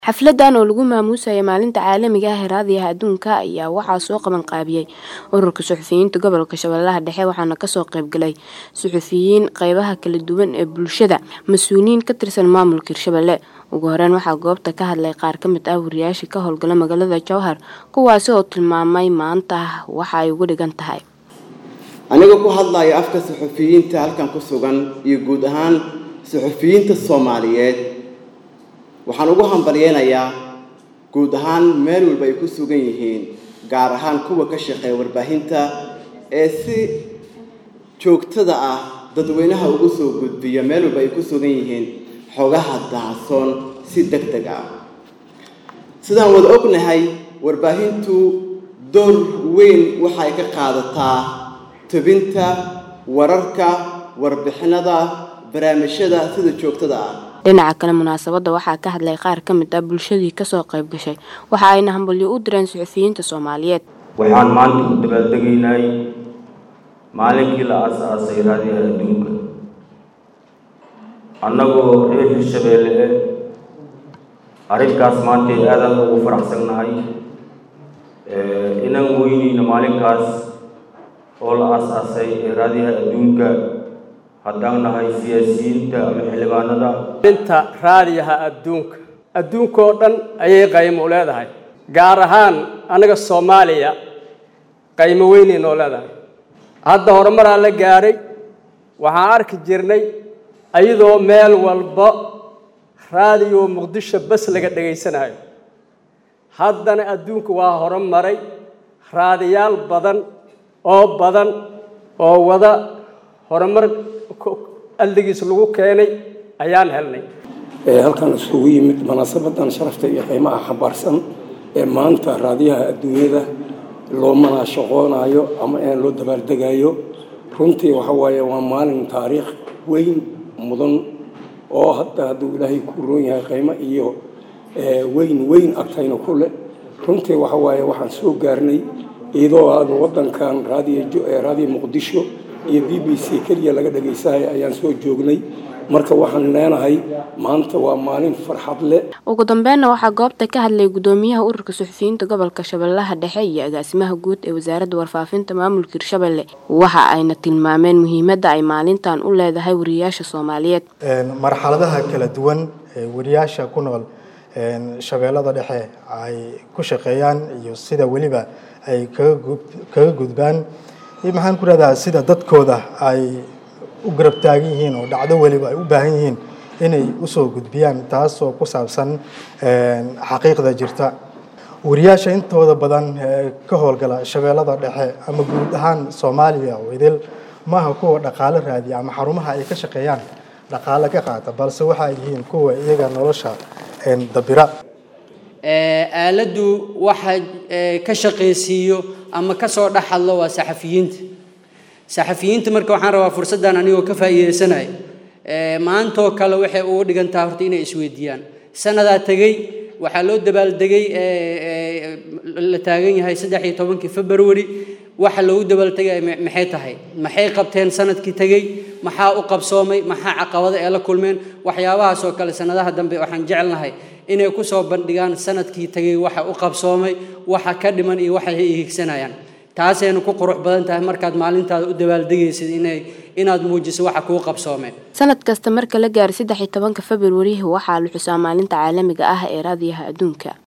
Xafladan oo lagu maamuusayo Maalinta Caalamiga ah ee Raadiyaha Adduunka ayaa waxaa soo qaban qaabiyay Ururka Suxufiyiinta Gobolka Shabeellaha Dhexe waxaana kasoo qayb galay suxufiyiin qeybaha kala duwan ee bulshada, mas'uuliyiin ka tirsan maamulka Hirshabelle. Ugu horeyn waxaa goobta ka hadlay qaar ka mid ah wariyaasha ka howlgala magaalada Jowhar kuwaasi oo tilmaamay maanta waxa ay uga dhigan tahay. aniga ku hadlaya afka suxufiyiinta halkan ku sugan iyo guud ahaan suxufiyiinta Soomaaliyeed waxaan ugu hambalyeynayaa guud ahaan meel walba ay ku sugan yihiin gaar ahaan kuwa ka shaqeeya warbaahinta ee si joogtada ah dadweynaha ugu soo gudbiya meel walba ay ku sugan yihiin xogaha daahsoon si deg deg ah sidaan wada ognahay warbaahintu door weyn waxay ka qaadataa tebinta wararka warbixinada barnaamijyada sida joogtada ah dhinaca kale munaasabadda waxaa ka hadlay qaar ka mid ah bulshadii kasoo qayb gashay waxa ayna hambalyo u direen suxufiyiinta Soomaaliyeed waxaan maanta u dabaaldegaynay maalinkii la aasaasay raadiyaha adduunka annagoo reer hirshabeelle eh arrinkaas maanta aadaan ugu faraxsannahay inaan weyneyno maalinkaas oo la aasaasay ee raadiyaha adduunka haddaan nahay siyaasiyiinta ama xildhibaanada inta raadiyaha adduunka adduunka oo dhan ayay qaymo u leedahay gaar ahaan anaga soomaaliya qaymo weynay noo leedahay hadda horumaraa la gaadhay waxaan arki jirnay iyadoo meel walba raadiyo muqdisho bas laga dhegaysanayo haddana adduunka waa horumaray raadiyaal badan oo badan oo wada horumar aldigiis lagu keenay ayaan helnay halkan isugu yimid munaasabadan sharafta iyo qiimaha xambaarsan ee maanta raadiyaha adduunyada loo manaashaqoonayo ama in loo dabaaldegayo runtii waxa waaye waa maalin taariikh weyn mudan oo hadda hadduu ilaahay ku roon yahay qiimo iyo weyn weyn agtayna ku leh runtii waxa waaye waxaan soo gaarnay iyadoo aanu waddankan raadiyo raadiyo muqdisho iyo b b c keliya laga dhagaysahay ayaan soo joognay marka waxaan leenahay maanta waa maalin farxad leh ugu dambeynna waxaa goobta ka hadlay gudoomiyaha ururka suxufiyiinta gobolka shabeellaha dhexe iyo agaasimaha guud ee wasaaradda warfaafinta maamulka hirshabelle waxa ayna tilmaameen muhiimadda ay maalintan u leedahay wariyaasha soomaaliyeed marxaladaha kala duwan ee wariyaasha ku nool shabeellada dhexe ay ku shaqeeyaan iyo sida weliba ay kaga gudbaan iyo maxaan ku rahdaa sida dadkooda ay u garab taagan yihiin oo dhacdo weliba ay u baahan yihiin inay usoo gudbiyaan taasoo ku saabsan xaqiiqda jirta wariyaasha intooda badan ka howlgala shabeellada dhexe ama guud ahaan soomaaliya oo idil maaha kuwa dhaqaalo raadiya ama xarumaha ay ka shaqeeyaan dhaqaalo ka qaata balse waxa ay yihiin kuwa iyaga nolosha dabira aaladdu waxa ka shaqaysiiyo ama ka soo dhex hadlo waa saxafiyiinta saxafiyiinta marka waxaan rabaa fursaddan anigoo ka faa'iidaysanaya maantoo kale waxay ugu dhigantaa horta inay isweydiiyaan sanadaa tegey waxaa loo dabaaldegay la taagan yahay saddex iyo tobankii february waxa loogu dabaaltegay maxay tahay maxay qabteen sanadkii tegey maxaa u qabsoomay maxaa caqabado ee la kulmeen waxyaabahaas oo kale sanadaha dambe waxaan jecelnahay inay ku soo bandhigaan sanadkii tegey waxa u qabsoomay waxa ka dhiman iyo waxa ay higsanayaan taasayna ku qurux badan tahay markaad maalintaada u dabaaldegaysid inay inaad muujiso waxa kuu qabsoomeen sanad kasta marka la gaaro saddex iyo tobanka februari waxaa la xusaa maalinta caalamiga ah ee raadiyaha adduunka